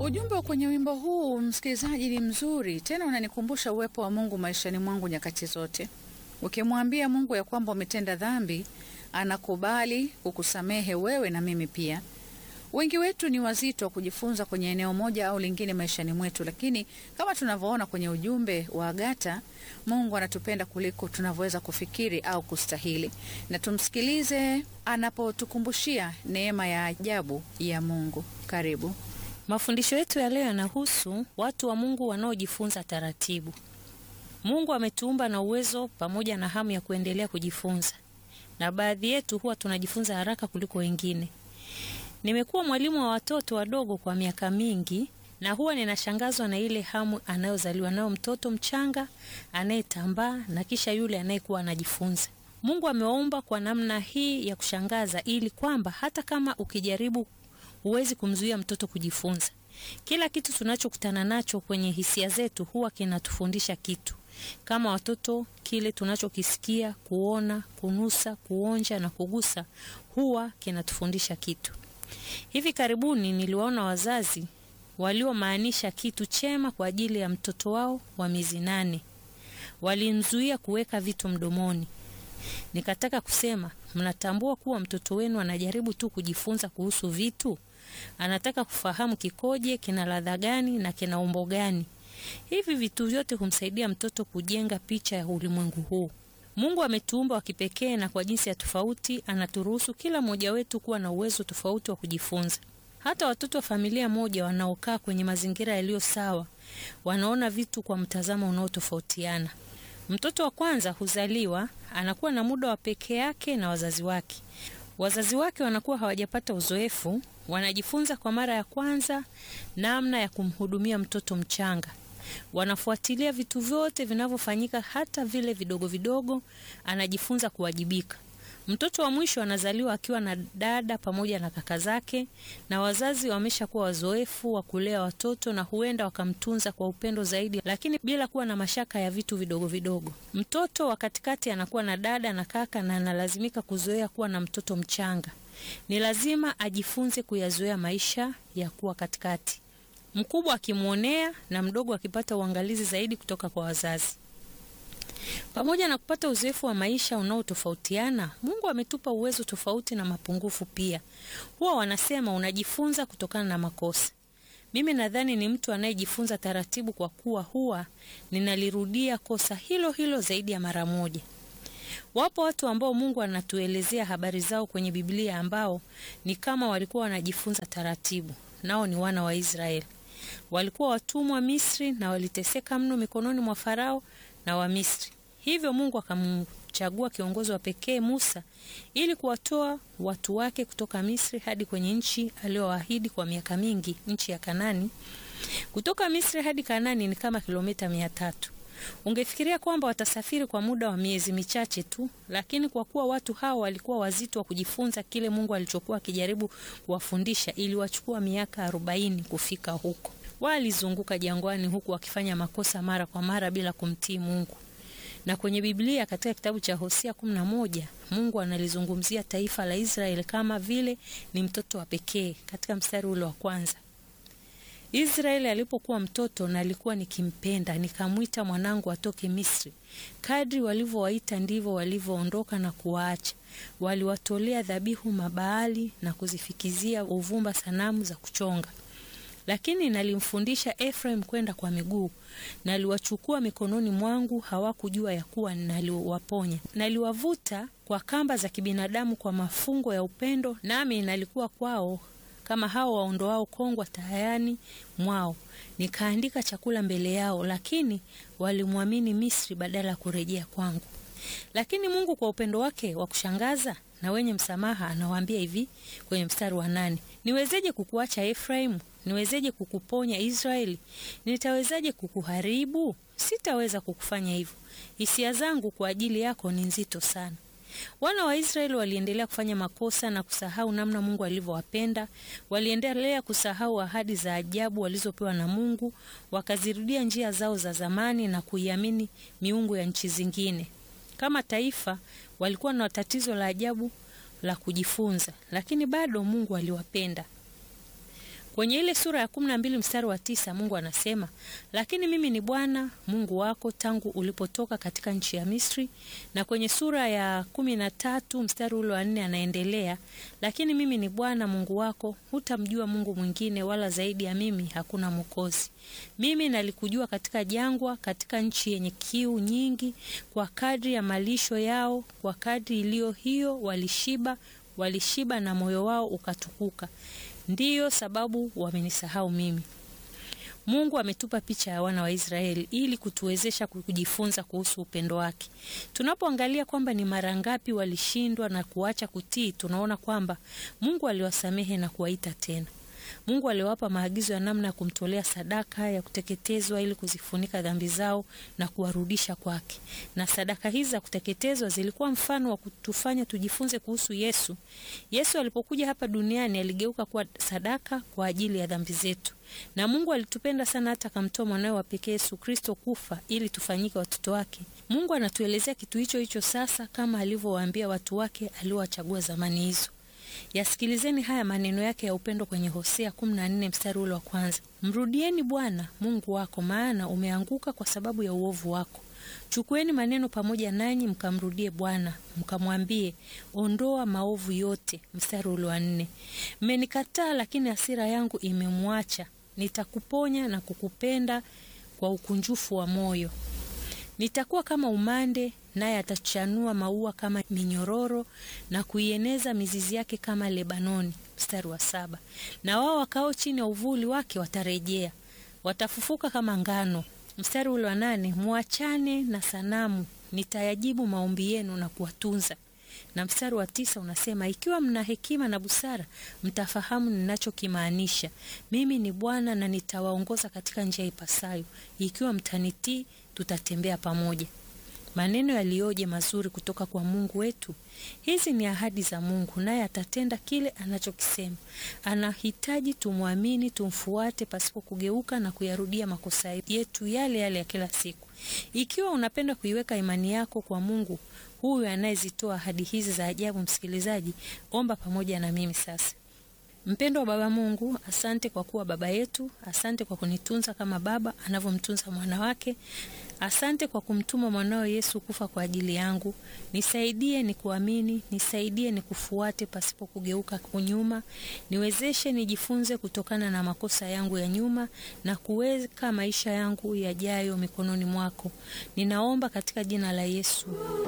Ujumbe kwenye wimbo huu msikilizaji, ni mzuri tena, unanikumbusha uwepo wa Mungu maishani mwangu nyakati zote. Ukimwambia Mungu ya kwamba umetenda dhambi, anakubali kukusamehe wewe na mimi pia. Wengi wetu ni wazito wa kujifunza kwenye eneo moja au lingine maishani mwetu, lakini kama tunavyoona kwenye ujumbe wa Agata, Mungu anatupenda kuliko tunavyoweza kufikiri au kustahili, na tumsikilize anapotukumbushia neema ya ajabu ya Mungu. Karibu. Mafundisho yetu ya leo yanahusu watu wa Mungu wanaojifunza taratibu. Mungu ametuumba na uwezo pamoja na hamu ya kuendelea kujifunza, na baadhi yetu huwa tunajifunza haraka kuliko wengine. Nimekuwa mwalimu wa watoto wadogo kwa miaka mingi, na huwa ninashangazwa na ile hamu anayozaliwa nayo mtoto mchanga anayetambaa na kisha yule anayekuwa anajifunza. Mungu amewaumba kwa namna hii ya kushangaza, ili kwamba hata kama ukijaribu huwezi kumzuia mtoto kujifunza. Kila kitu tunachokutana nacho kwenye hisia zetu huwa kinatufundisha kitu. Kama watoto, kile tunachokisikia, kuona, kunusa, kuonja na kugusa huwa kinatufundisha kitu. Hivi karibuni niliwaona wazazi waliomaanisha kitu chema kwa ajili ya mtoto wao wa miezi nane. Walimzuia kuweka vitu mdomoni. Nikataka kusema, mnatambua kuwa mtoto wenu anajaribu tu kujifunza kuhusu vitu? Anataka kufahamu kikoje, kina ladha gani na kina umbo gani. Hivi vitu vyote humsaidia mtoto kujenga picha ya ulimwengu huu. Mungu ametuumba wa kipekee na kwa jinsi ya tofauti anaturuhusu kila mmoja wetu kuwa na uwezo tofauti wa kujifunza. Hata watoto wa familia moja wanaokaa kwenye mazingira yaliyo sawa wanaona vitu kwa mtazamo unaotofautiana. Mtoto wa kwanza huzaliwa, anakuwa na muda wa pekee yake na wazazi wake. Wazazi wake wanakuwa hawajapata uzoefu, wanajifunza kwa mara ya kwanza namna ya kumhudumia mtoto mchanga. Wanafuatilia vitu vyote vinavyofanyika, hata vile vidogo vidogo, anajifunza kuwajibika. Mtoto wa mwisho anazaliwa akiwa na dada pamoja na kaka zake, na wazazi wameshakuwa wazoefu wa kulea watoto na huenda wakamtunza kwa upendo zaidi, lakini bila kuwa na mashaka ya vitu vidogo vidogo. Mtoto wa katikati anakuwa na dada na kaka, na analazimika kuzoea kuwa na mtoto mchanga. Ni lazima ajifunze kuyazoea maisha ya kuwa katikati, mkubwa akimwonea na mdogo akipata uangalizi zaidi kutoka kwa wazazi. Pamoja na kupata uzoefu wa maisha unaotofautiana, Mungu ametupa uwezo tofauti na mapungufu pia. Huwa wanasema unajifunza kutokana na makosa. Mimi nadhani ni mtu anayejifunza taratibu, kwa kuwa huwa ninalirudia kosa hilo hilo zaidi ya mara moja. Wapo watu ambao Mungu anatuelezea habari zao kwenye Biblia ambao ni kama walikuwa wanajifunza taratibu, nao ni wana wa Israeli. Walikuwa watumwa Misri na waliteseka mno mikononi mwa Farao na Wamisri. Hivyo Mungu akamchagua kiongozi wa pekee Musa ili kuwatoa watu wake kutoka Misri hadi kwenye nchi aliyowaahidi kwa miaka mingi, nchi ya Kanani. Kutoka Misri hadi Kanani ni kama kilomita mia tatu. Ungefikiria kwamba watasafiri kwa muda wa miezi michache tu, lakini kwa kuwa watu hao walikuwa wazito wa kujifunza kile Mungu alichokuwa akijaribu kuwafundisha, iliwachukua miaka arobaini kufika huko. Walizunguka jangwani huku wakifanya makosa mara kwa mara bila kumtii Mungu. Na kwenye Biblia katika kitabu cha Hosea kumi na moja Mungu analizungumzia taifa la Israeli kama vile ni mtoto wa pekee. Katika mstari ule wa kwanza, Israeli alipokuwa mtoto na alikuwa nikimpenda, nikamwita mwanangu atoke Misri. Kadri walivyowaita ndivyo walivyoondoka na kuwaacha. Waliwatolea dhabihu Mabaali na kuzifikizia uvumba sanamu za kuchonga lakini nalimfundisha Efraim kwenda kwa miguu, naliwachukua mikononi mwangu, hawakujua ya kuwa naliwaponya. Naliwavuta kwa kamba za kibinadamu, kwa mafungo ya upendo, nami nalikuwa kwao kama hao waondoao kongwa tayani mwao. Nikaandika chakula mbele yao, lakini walimwamini Misri badala ya kurejea kwangu. Lakini Mungu kwa upendo wake wa kushangaza na wenye msamaha anawaambia hivi kwenye mstari wa nane: niwezeje kukuacha Efraimu? Niwezeje kukuponya Israeli? Nitawezaje kukuharibu? Sitaweza kukufanya hivyo. Hisia zangu kwa ajili yako ni nzito sana. Wana wa Israeli waliendelea kufanya makosa na kusahau namna Mungu alivyowapenda. Waliendelea kusahau ahadi za ajabu walizopewa na Mungu, wakazirudia njia zao za zamani na kuiamini miungu ya nchi zingine. Kama taifa walikuwa na tatizo la ajabu la kujifunza, lakini bado Mungu aliwapenda. Kwenye ile sura ya kumi na mbili mstari wa tisa Mungu anasema, lakini mimi ni Bwana Mungu wako tangu ulipotoka katika nchi ya Misri. Na kwenye sura ya kumi na tatu mstari ule wa nne anaendelea, lakini mimi ni Bwana Mungu wako, hutamjua Mungu mwingine, wala zaidi ya mimi hakuna Mwokozi. Mimi nalikujua katika jangwa, katika nchi yenye kiu nyingi, kwa kadri ya malisho yao, kwa kadri iliyo hiyo walishiba, walishiba na moyo wao ukatukuka. Ndiyo sababu wamenisahau mimi. Mungu ametupa picha ya wana wa Israeli ili kutuwezesha kujifunza kuhusu upendo wake. Tunapoangalia kwamba ni mara ngapi walishindwa na kuacha kutii, tunaona kwamba Mungu aliwasamehe na kuwaita tena. Mungu aliwapa maagizo ya namna ya kumtolea sadaka ya kuteketezwa ili kuzifunika dhambi zao na kuwarudisha kwake. Na sadaka hizi za kuteketezwa zilikuwa mfano wa kutufanya tujifunze kuhusu Yesu. Yesu alipokuja hapa duniani aligeuka kuwa sadaka kwa ajili ya dhambi zetu. Na Mungu alitupenda sana hata akamtoa mwanawe wa pekee Yesu Kristo kufa ili tufanyike watoto wake. Mungu anatuelezea kitu hicho hicho sasa kama alivyowaambia watu wake aliowachagua zamani hizo. Yasikilizeni haya maneno yake ya upendo kwenye Hosea 14 mstari ule wa kwanza: mrudieni Bwana Mungu wako, maana umeanguka kwa sababu ya uovu wako. Chukueni maneno pamoja nanyi, mkamrudie Bwana mkamwambie, ondoa maovu yote. Mstari ule wa nne: mmenikataa, lakini hasira yangu imemwacha, nitakuponya na kukupenda kwa ukunjufu wa moyo. Nitakuwa kama umande naye atachanua maua kama minyororo na kuieneza mizizi yake kama Lebanoni. Mstari wa saba. Na wao wakao chini ya uvuli wake watarejea, watafufuka kama ngano. Mstari ule wa nane. Mwachane na sanamu, nitayajibu maombi yenu na kuwatunza. Na mstari wa tisa unasema, ikiwa mna hekima na busara, mtafahamu ninachokimaanisha. Mimi ni Bwana na nitawaongoza katika njia ipasayo. Ikiwa mtanitii, tutatembea pamoja. Maneno yaliyoje mazuri kutoka kwa Mungu wetu! Hizi ni ahadi za Mungu, naye atatenda kile anachokisema. Anahitaji tumwamini, tumfuate pasipo kugeuka na kuyarudia makosa yetu yale yale ya kila siku. Ikiwa unapenda kuiweka imani yako kwa Mungu huyu anayezitoa ahadi hizi za ajabu, msikilizaji, omba pamoja na mimi sasa. Mpendo wa Baba Mungu, asante kwa kuwa baba yetu. Asante kwa kunitunza kama baba anavyomtunza mwana wake. Asante kwa kumtuma mwanao Yesu kufa kwa ajili yangu. Nisaidie ni kuamini, nisaidie ni kufuate pasipo kugeuka kunyuma. Niwezeshe nijifunze kutokana na makosa yangu ya nyuma na kuweka maisha yangu yajayo mikononi mwako. Ninaomba katika jina la Yesu.